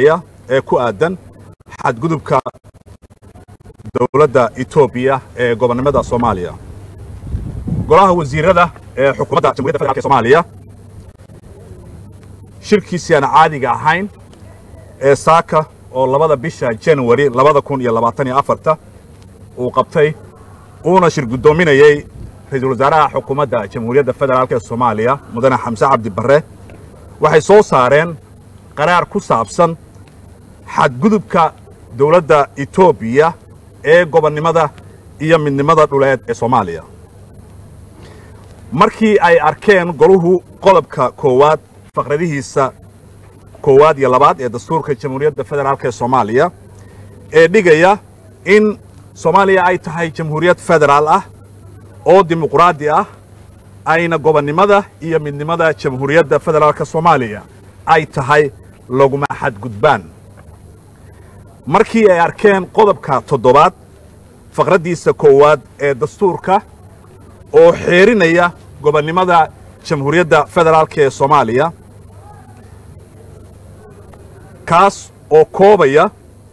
soomaaliya ee ku aadan xadgudubka dowladda etoobiya ee gobonnimada soomaaliya golaha wasiirada ee xukuumadda jamhuiyadda federaalk ee soomaaliya shirkiisii aan caadiga ahayn ee saaka oo labada bisha january labada kun iyo labaatan iyo afarta uu qabtay uuna shir guddoominayey ra-iisul wasaaraha xukuumadda jamhuuriyadda federaalk ee soomaaliya mudane xamse cabdi barre waxay soo saareen qaraar ku saabsan xadgudubka dowladda etoobiya ee gobonnimada iyo midnimada dhuleed ee soomaaliya markii ay arkeen goluhu qodobka koowaad faqradihiisa koowaad iyo labaad ee dastuurka jamhuuriyadda federaalk ee soomaaliya ee dhigaya in soomaaliya ay tahay jamhuuriyad federaal ah oo dimuqraadi ah ayna gobonnimada iyo midnimada jamhuuriyadda federaalka soomaaliya ay tahay laguma xadgudbaan markii ay arkeen qodobka toddobaad faqraddiisa koowaad ee dastuurka oo xeerinaya gobonnimada jamhuuriyadda federaalk ee soomaaliya kaas oo koobaya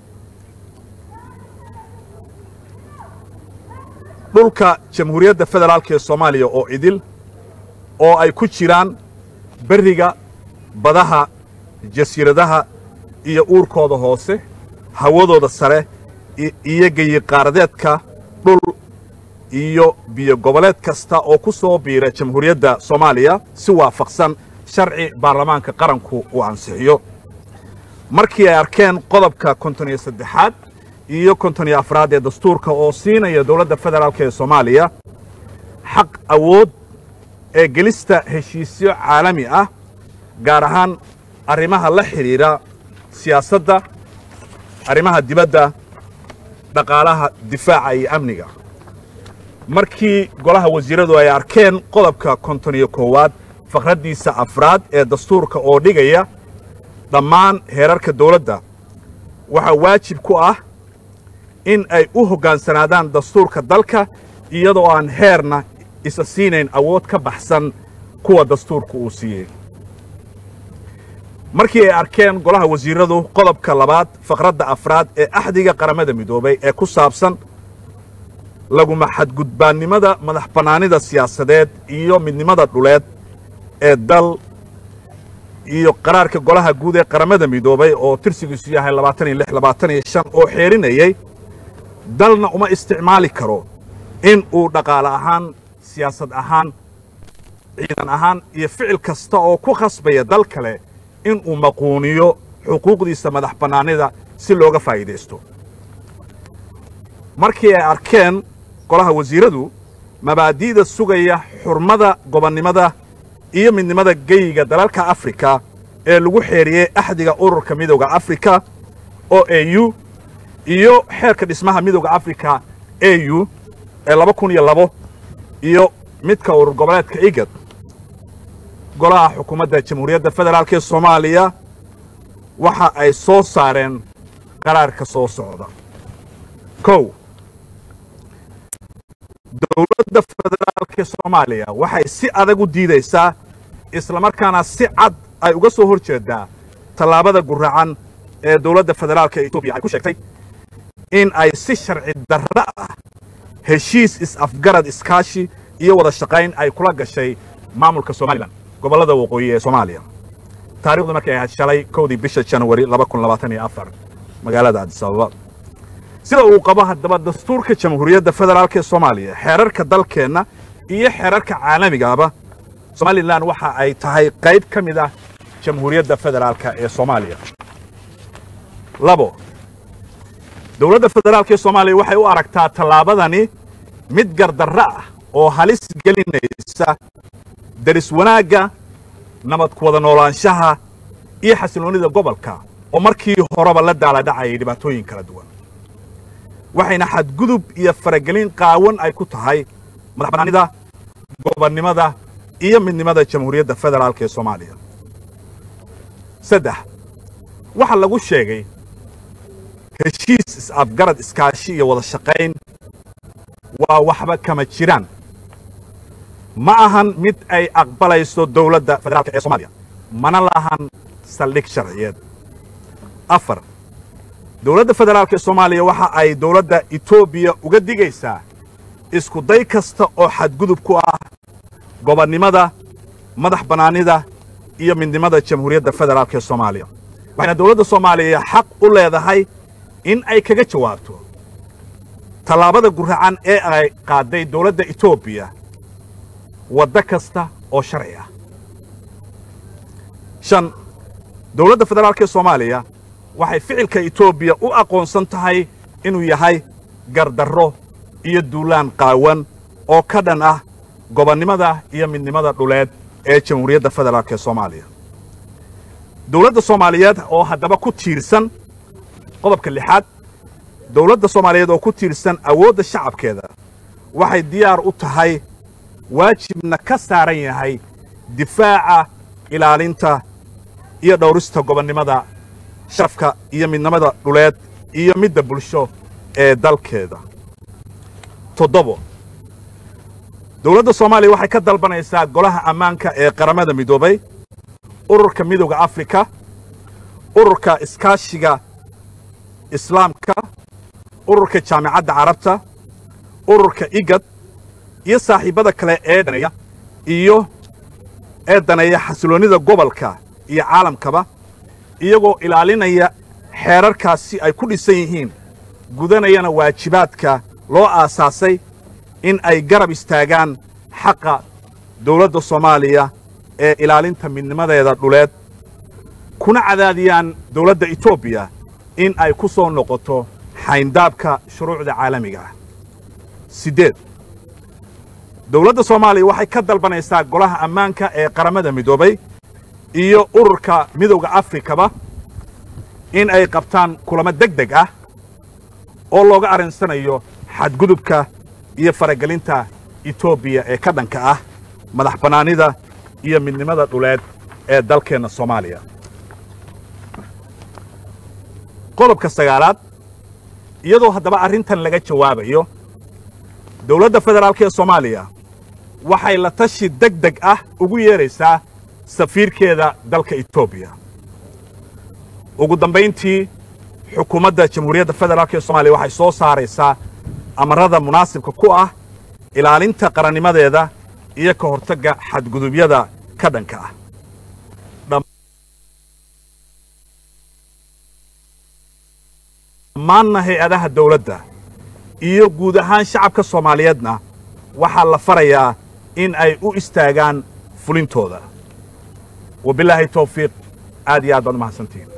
dhulka jamhuuriyadda federaalk ee soomaaliya oo idil oo ay ku jiraan berriga badaha jasiiradaha iyo uurkooda hoose hawadooda sare iyo geyiqaaradeedka dhul iyo biyo goboleed kasta oo ku soo biira jamhuuriyadda soomaaliya si waafaqsan sharci baarlamaanka qaranku uu ansixiyo markii ay arkeen qodobka konton iyo saddexaad iyo konton iyo afraad ee dastuurka oo siinaya dowladda federaalk ee soomaaliya xaq awood ee gelista heshiisyo caalami ah gaar ahaan arrimaha la xidhiidha siyaasadda arrimaha dibadda dhaqaalaha difaaca iyo amniga markii golaha wasiiradu ay arkeen qodobka konton iyo koowaad faqraddiisa afraad ee dastuurka oo dhigaya dhammaan heerarka dowladda waxaa waajib ku ah in ay u hoggaansanaadaan dastuurka dalka iyadoo aan heerna isa siinayn awood ka baxsan kuwa dastuurka uu siiyey markii ay arkeen golaha wasiiradu qodobka labaad faqradda afraad ee axdiga qaramada midoobay ee ku saabsan laguma xadgudbaannimada madax bannaanida siyaasadeed iyo midnimada dhuleed ee dal iyo qaraarka golaha guud ee qaramada midoobay oo tirsigiisu yahay labaatan iyo lix labaatan iyo shan oo xeerinayey dalna uma isticmaali karo in uu dhaqaale ahaan siyaasad ahaan ciidan ahaan iyo ficil kasta oo ku khasbaya dal kale in uu maquuniyo xuquuqdiisa madax bannaanida si looga faa'iidaysto markii ay arkeen golaha wasiiradu mabaadi'da sugaya xurmada gobonnimada iyo midnimada geyiga dalalka afrika ee lagu xeeriyey axdiga ururka midowda afrika o a u iyo xeerka dhismaha midowda afrika a u ee laba kun iyo labo iyo midka urur goboleedka igad golaha xukuumadda jamhuuriyadda federaalk ee soomaaliya waxa ay soo saareen qaraarka soo socda kow dowladda federaalk ee soomaaliya waxay si adag u diidaysaa islamarkaana si cad ay uga soo hor jeedaa tallaabada guracan ee dowladda federaalk ee etoobiya ay ku sheegtay in ay si sharci darra ah heshiis is-afgarad iskaashi iyo wada shaqayn ay kula gashay maamulka somalilan gobollada waqooyi ee soomaaliya taarikhdu markay ahayd shalay kowdii bisha january laba kun labaatan iyo afar magaalada adis ababa sida uu qabo haddaba dastuurka jamhuuriyadda federaalk ee soomaaliya xeerarka dalkeenna iyo xeerarka caalamigaaba somalilan waxa ay tahay qayb ka mid ah jamhuuriyadda federaalka ee soomaaliya labo dowladda federaalk ee soomaaliya waxay u aragtaa tallaabadani mid gardarra ah oo halis gelinaysa daris wanaagga nabad ku wada noolaanshaha iyo xasiloonnida gobolka oo markii horeba la daaladhacayay dhibaatooyin kala duwan waxayna xadgudub iyo faragelin qaawan ay ku tahay madax bannaanida gobonnimada iyo midnimada jamhuuriyadda federaalk ee soomaaliya saddex waxaa lagu sheegay heshiis is-afgarad iskaashi iyo wada shaqayn waa waxba kama jiraan ma ahan mid ay aqbalayso dowladda federaalk ee soomaaliya mana lahan saldhig sharciyeed afar dowladda federaalk ee soomaaliya waxa ay dowladda etoobiya uga digaysaa isku day kasta oo xadgudub ku ah gobonnimada madax bannaanida iyo midnimada jamhuuriyadda federaalk ee soomaaliya waxayna dowladda soomaaliya xaq u leedahay in ay kaga jawaabto tallaabada guracan ee ay qaadday dowladda etoobiya waddo kasta oo sharci ah shan dowladda federaalk ee soomaaliya waxay ficilka etoobiya u aqoonsan tahay inuu yahay gardarro iyo duulaan qaawan oo ka dhan ah gobonnimada iyo midnimada dhuleed ee jamhuuriyadda federaalk ee soomaaliya dowladda soomaaliyeed oo haddaba ku tiirsan qodobka lixaad dowladda soomaaliyeed oo ku tiirsan awoodda shacabkeeda waxay diyaar u tahay waajibna ka saaran yahay difaaca ilaalinta iyo dhowrista gobonnimada sharafka iyo midnimada dhuleed iyo midda bulsho ee dalkeeda toddobo dowladda soomaaliya waxay ka dalbanaysaa golaha ammaanka ee qaramada midoobay ururka midowda afrika ururka iskaashiga islaamka ururka jaamicadda carabta ururka igad iyo saaxiibbada kale ee daneeya iyo ee daneeya xasiloonnida gobolka iyo caalamkaba iyagoo ilaalinaya xeerarkaas si ay ku dhisan yihiin gudanayana waajibaadka loo aasaasay in ay garab istaagaan xaqa dowladda soomaaliya ee ilaalinta midnimadeeda dhuleed kuna cadaadiyaan dowladda etoobiya in ay ku soo noqoto xayndaabka shuruucda caalamiga ah siddeed dowladda soomaaliya waxay ka dalbanaysaa golaha ammaanka ee qaramada midoobay iyo ururka midowda afrikaba in ay qabtaan kulamo deg deg ah oo looga arrinsanayo xadgudubka iyo faragelinta etoobiya ee ka dhanka ah madax bannaanida iyo midnimada dhuleed ee dalkeenna soomaaliya qodobka sagaalaad iyadoo haddaba arrintan laga jawaabayo dowladda federaalk ee soomaaliya waxay la tashi deg deg ah ugu yeedraysaa safiirkeeda dalka etoobiya ugu dambayntii xukuumadda jamhuuriyadda federaalk ee soomaliya waxay soo saaraysaa amarada munaasibka ku ah ilaalinta qarannimadeeda iyo ka hortagga xadgudubyada ka dhanka ah dhammaanna hay-adaha dawladda iyo guud ahaan shacabka soomaaliyeedna waxaa la farayaa in ay u istaagaan fulintooda wabilaahi tawfiiq aad iyo aad baad u mahadsantihiin